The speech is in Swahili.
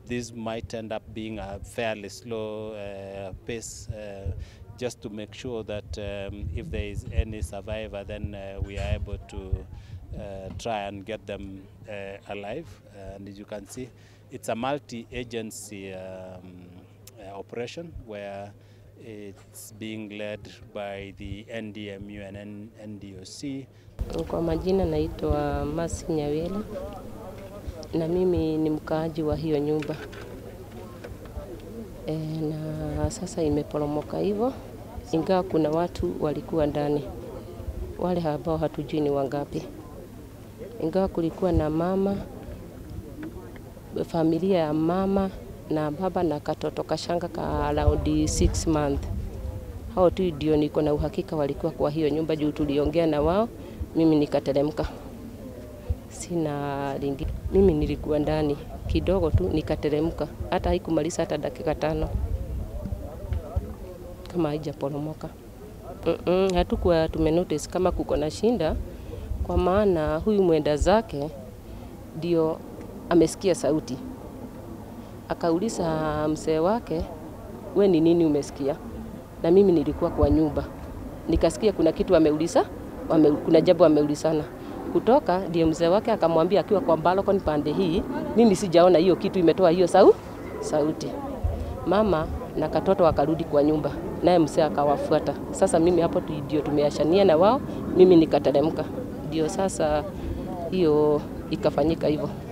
this might end up being a fairly slow uh, pace uh, just to make sure that um, if there is any survivor, then uh, we are able to uh, try and get them uh, alive. And as you can see, it's a multi-agency um, uh, operation where it's being led by the NDMU and N- NDOC. Kwa majina naitwa Masi Nyawela na mimi ni mkaaji wa hiyo nyumba e, na sasa imeporomoka hivyo, ingawa kuna watu walikuwa ndani, wale ambao hatujui ni wangapi, ingawa kulikuwa na mama, familia ya mama na baba na katoto kashanga ka around 6 month. Hao tu ndio niko na uhakika walikuwa kwa hiyo nyumba, juu tuliongea na wao, mimi nikateremka, sina lingi. Mimi nilikuwa ndani kidogo tu nikateremka, hata haikumaliza hata dakika tano kama haijaporomoka. Mm-mm, hatukuwa tumenotice kama kuko na shinda, kwa maana huyu mwenda zake ndio amesikia sauti, akauliza mzee wake, we ni nini umesikia? Na mimi nilikuwa kwa nyumba nikasikia kuna kitu ameuliza, wame, kuna jambo ameulizana kutoka, ndio mzee wake akamwambia akiwa kwa balcony pande hii, mimi sijaona hiyo kitu imetoa hiyo sau, sauti. Mama na katoto wakarudi kwa nyumba, naye mzee akawafuata. Sasa mimi hapo tu ndio tumeashania na wao, mimi nikateremka, ndio sasa hiyo ikafanyika hivyo.